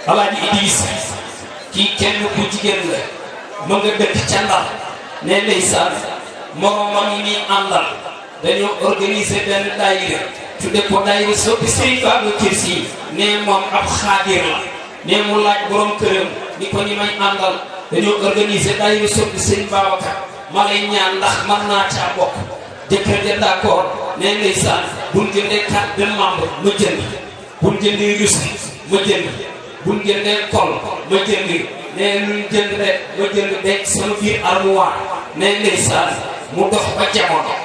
alaaji Idrissa kii kenn ku jigéen la ma nga dëkk ca Ndar ne ndeysaan moromam yi muy àndal dañoo organiser benn daayira tudde ko daayira soppi Sëriñ Babacar Sy ne moom ab xaadir la ne mu laaj borom këram ni ko ñi may àndal dañoo organiser daayira soppi Sëriñ Babacar ma lay ñaan ndax mën naa caa bokk jëkkër ja d'accord ne ndeysaan buñ jëndee carte de membre ma jënd buñ jëndee russe ma jënd buñ jëndee kol ma jënd ne luñ jënd rek ma jënd denc sama biir armoire ne ndeysaan mu dox ba jamono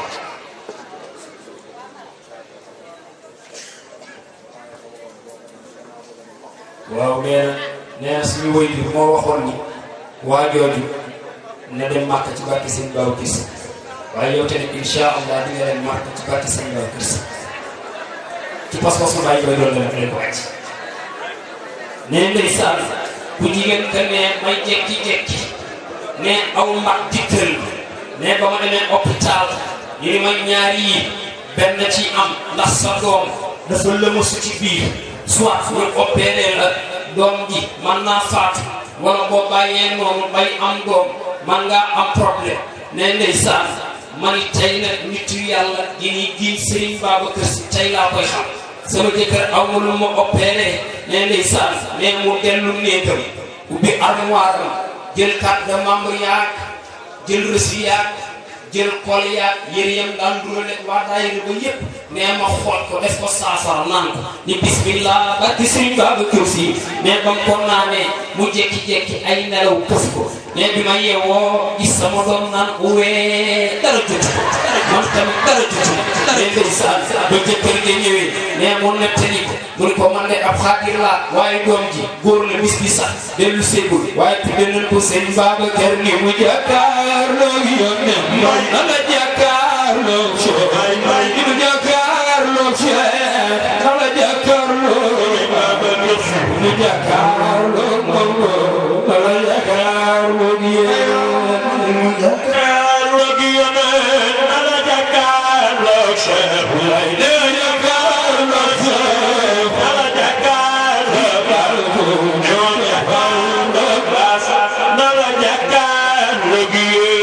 waaw nee na nee na suñu woy bi moo waxoon ni waa jooju na dem màkk ci barke seen baaw gis waaye yow tamit incha allah di nga leen màkk ci barke seen baaw gis ci pas-pas mu bàyyi koy doon la leen ko wàcc nee ndeysaan bu jigéen ka ne may jekki-jekki ne aw mag dikkal ne ba ma demee hôpital ñu ni may ñaari yi benn ci am ndax sa doom dafa lëmasu ci biir soit ñu opéré la doom ji man naa faatu wala boo bàyyee noonu bay am doom man ngaa am problème ne ndeysaan man tey nag nitu yàlla gi ni giñ Serigne Babacar Sy tey laa koy xam sama jëkkër aw ma lu ma opéré ne ndeysaan ne mu dellu néegam ubbi armoire am jël carte de membre yaag jël reçu yaag jël kol yaag yëre yam daan durale waa daayira ba yépp nee ma xool ko def ko saafara naan ko ni bismillah barki Serigne Babacar Sy mais ba mu ko naanee mu jekki-jekki ay nelaw këf ko mais bi ma yeewoo gis sama doom naan uwee dara jotu ko man tamit dara jotu ko mais ndeysaan ba jëkkër ga ñëwee mais mu nettali ko mu ne ko man de ab xaadir laa waaye doom ji góor la bis bi sax dellu seegul waaye tudde nañ ko Serigne Babacar ni mu jàkkaarloo yónnee man na la jàkkaarloo Cheikh ni mu jàkkaarloo Cheikh na la jàkkaarloo Babacar mu jàkkaarloo moom na la jàkkaarloo gi mu jàkkaarloo gi yónnee na la jàkkaarloo Cheikh lay de jàkkaarloo Cheikh na la jàkkaarloo ñoo jàkkaarloo basa na la jàkkaarloo gi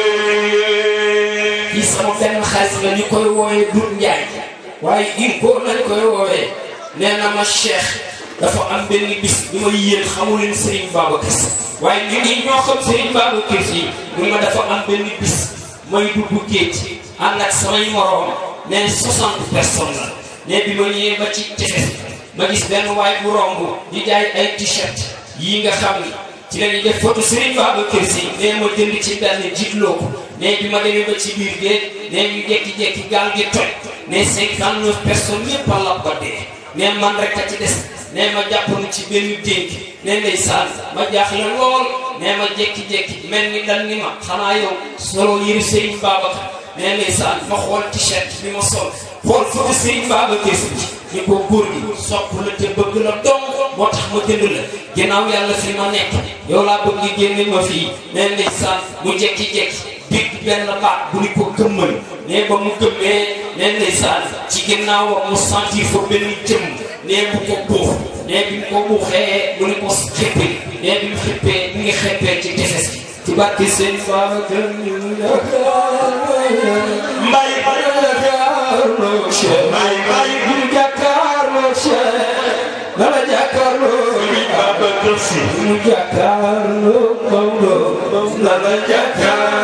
kii sama benn xaalis la ñu koy wooyee Doudou Ndiaye waaye Inco lañ koy woowee nee na ma Cheikh dafa am benn bis bi ma yéen xamu leen Serigne Babacar Sy waaye ñu ngi ñoo xam Serigne Babacar Sy mu ma dafa am benn bis may dugg géej ànd ak samay moroom nee 60 personnes la ne bi ma ñëwee ba ci tefes ma gis benn waay bu romb di jaay ay t-shirt yii nga xam ni ci la ñuy def photo Serigne Babacar Sy nee ma jënd ci benn jiitloo ko ne bi ma demee ba ci biir géej ne ñu jekki-jekki gaal gi toj ne 59 personnes ñëpp a lab ba dee ne man rek a ci des ne ma jàpp na ci benn dénk ne ndeysaan ma jaaxle lool ne ma jekki-jekki mel ni dal ni ma xanaa yow solo yëru Serigne Babacar ne ndeysaan ma xool t-shirt bi ma sol xool photo Serigne Babacar Sy ni ko góor gi sopp la te bëgg la dong moo tax ma jënd la ginnaaw yàlla fi ma nekk yow laa bëgg génne ma fii ne ndeysaan mu jekki-jekki big benn baat bu ni ko gëmmal ne ba mu gëmmee ne ndeysaan ci ginnaaw mu sentir fa benn jëm ne bu ko buux ne bi mu ko buuxee mu ni ko xippi ne bi mu xippee mi ngi xeppee ci tefes gi ci barke seen faama gën ñu mbay jàkkaarloo Cheikh mbay mbay ñu jàkkaarloo Cheikh dala jàkkaarloo Serigne Babacar Sy mu jàkkaarloo Maodo dala jàkkaarloo